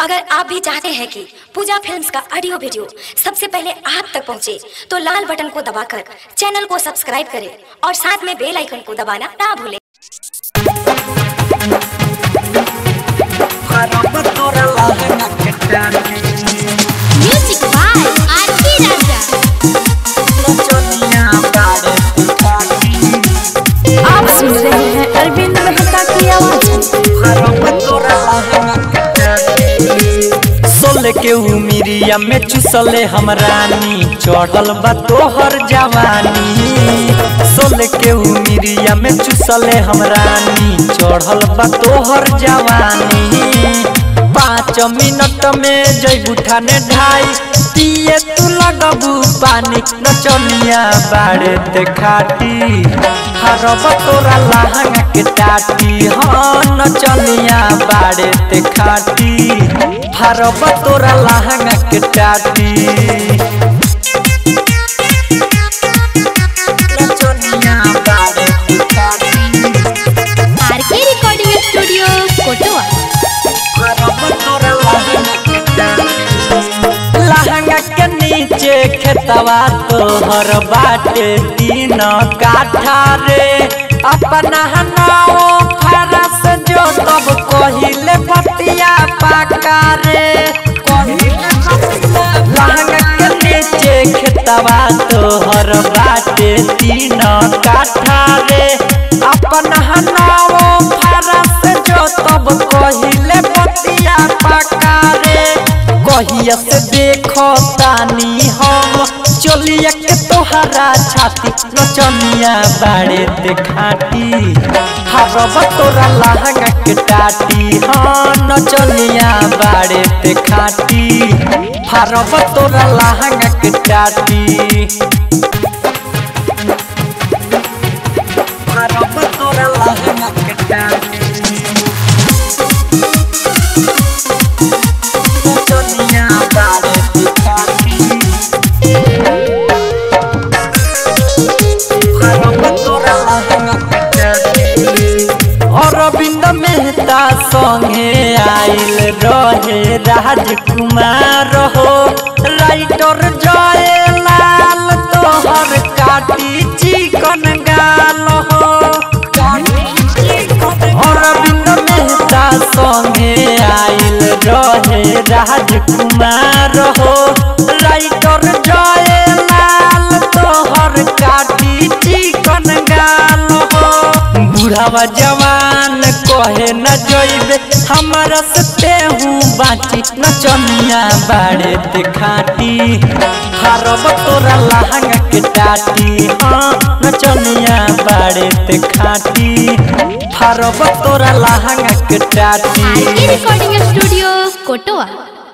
अगर आप भी चाहते हैं कि पूजा फिल्म्स का ऑडियो वीडियो सबसे पहले आप तक पहुंचे, तो लाल बटन को दबाकर चैनल को सब्सक्राइब करें और साथ में बेल आइकन को दबाना ना भूलें Music by R.P. Raja. आप सुन रहे हैं अरविंद मेहता की आवाज सोल के उमिरिया में चुसले हम रानी चढ़ल बा तोहर जवानी सोल के उमिरिया में चुसले हम रानी चढ़ल बा तोहर जवानी पाँच मिनट में जैबू ठाने ढाई पिए तू लगबू पानी नचनिया बाड़े ते खाटी हरब तोरा लहंगा के टाटी हाँ नचनिया बाड़े ते खाटी हरब तोरा लहंगा के टाटी नचनिया बाड़े ते खाटी R.K. Recording Studio, Kotoa. लहंगा के नीचे खेतवा तोहर बाटे तीन काठा रे अपना नाव फरस जो तब कहिले पतिया पाका रे लहंगा के नीचे खेतवा तोहर बाटे तीन काठा रे अपना नाव फरस जो तब कहिले पतिया पाका रे कहिया से देखो तानी हम चलिया के तोहरा छाती नचनिया बाड़े ते खाटी हरब तोरा लहंगा के टाटी हाँ नचनिया बाड़े ते खाटी हरब तोरा लहंगा के टाटी हरब तोरा लहंगा के टाटी नचनिया बाड़े ते खाटी अरविंद मेहता संगे आइल रहे राजकुमार हो राइटर जय लाल तोहर काटी चिकन गाल हो अरविंद मेहता संगे आइल रहे राजकुमार हो राइटर जय लाल तोहर काटी चिकन गाल हो बुढ़ावा जवान कहे न जइबे हमारा से हूँ बाची नचनिया बाड़े ते खाटी हरब तोरा लहंगा के टाटी हाँ नचनिया बाड़े ते खाटी हरब तोरा लहंगा के टाटी R.K. Recording Studio, Kotoa.